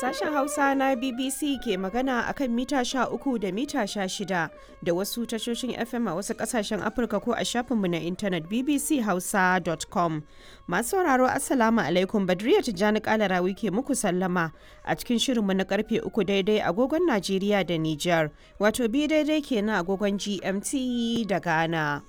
Sashen Hausa na BBC ke magana a kan mita uku da mita shida da wasu tashoshin FM a wasu kasashen Afirka ko a shafinmu na intanet bbchausa.com. Masu sauraro Assalamu alaikum Badriya Tijjani Kalarawi ke muku sallama a cikin shirinmu na karfe uku daidai agogon Najeriya da Nijar, wato bi daidai kenan agogon GMT da Ghana.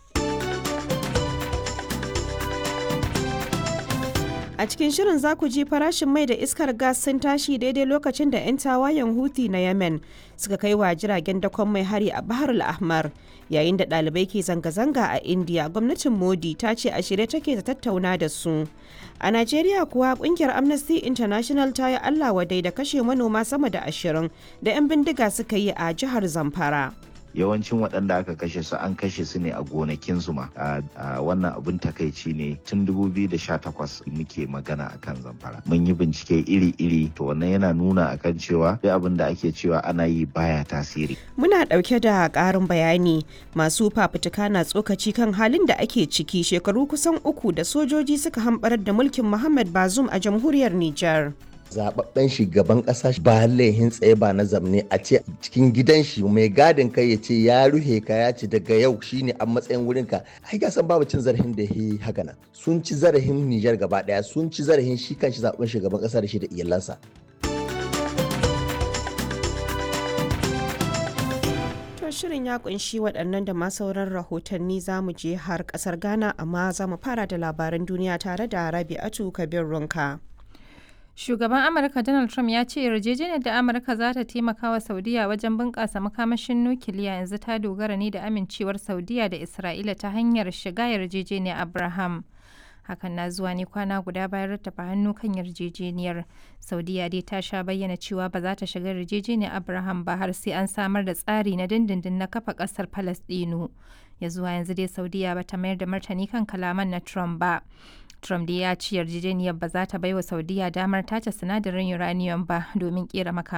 A cikin shirin za ku ji farashin mai da iskar gas sun tashi daidai lokacin da 'yan tawayen Houthi na Yemen suka kai wa jiragen dakon mai hari a Bahar al-Ahmar. Yayin da ɗalibai ke zanga-zanga a India, gwamnatin Modi ta ce a shirye take ta tattauna da su. A Najeriya kuwa kungiyar Amnesty International ta yi Allah wadai da kashe manoma sama da ashirin da 'yan bindiga suka yi a jihar Zamfara. yawancin waɗanda aka kashe su an kashe su ne a gonakinsu ma wannan abin takaici ne tun 2018 muke magana akan zamfara mun yi bincike iri-iri to wannan yana nuna akan cewa duk abin da ake cewa ana yi baya tasiri muna ɗauke da ƙarin bayani masu fafutuka na tsokaci kan halin da ake ciki shekaru kusan uku da sojoji suka hambarar da mulkin muhammad bazum a jamhuriyar nijar zababben shugaban kasa ba laihin tsaye ba na zamne a ce cikin gidan shi mai gadin kai ya ce ya ruhe ka ya ce daga yau shine a matsayin wurin ka ai ga san babu cin zarafin da yi haka nan sun ci zarafin Nijar gaba daya sun ci zarafin shi kanshi zaben shugaban kasa da shi da iyalansa shirin ya kunshi waɗannan da ma sauran rahotanni za mu je har ƙasar ghana amma za mu fara da labaran duniya tare da rabi'atu kabir runka. Shugaban Amurka Donald Trump ya ce yarjejeniyar da Amurka za ta taimaka wa Saudiya wajen bunƙasa makamashin nukiliya yanzu ta dogara ne da amincewar Saudiya da Isra'ila ta hanyar shiga yarjejeniyar Abraham. Hakan na zuwa ne kwana guda bayan rattafa hannu kan yarjejeniyar. Saudiya dai ta sha bayyana cewa ba za ta shiga yarjejeniyar Abraham ba har sai an samar da tsari na dindindin na kafa ƙasar Falasɗinu. Ya zuwa yanzu dai Saudiya ba ta mayar da martani kan kalaman na Trump ba. Trump dai ya ci yarjejeniyar ba za ta baiwa Saudiya damar tace sinadarin uranium ba domin kera makaman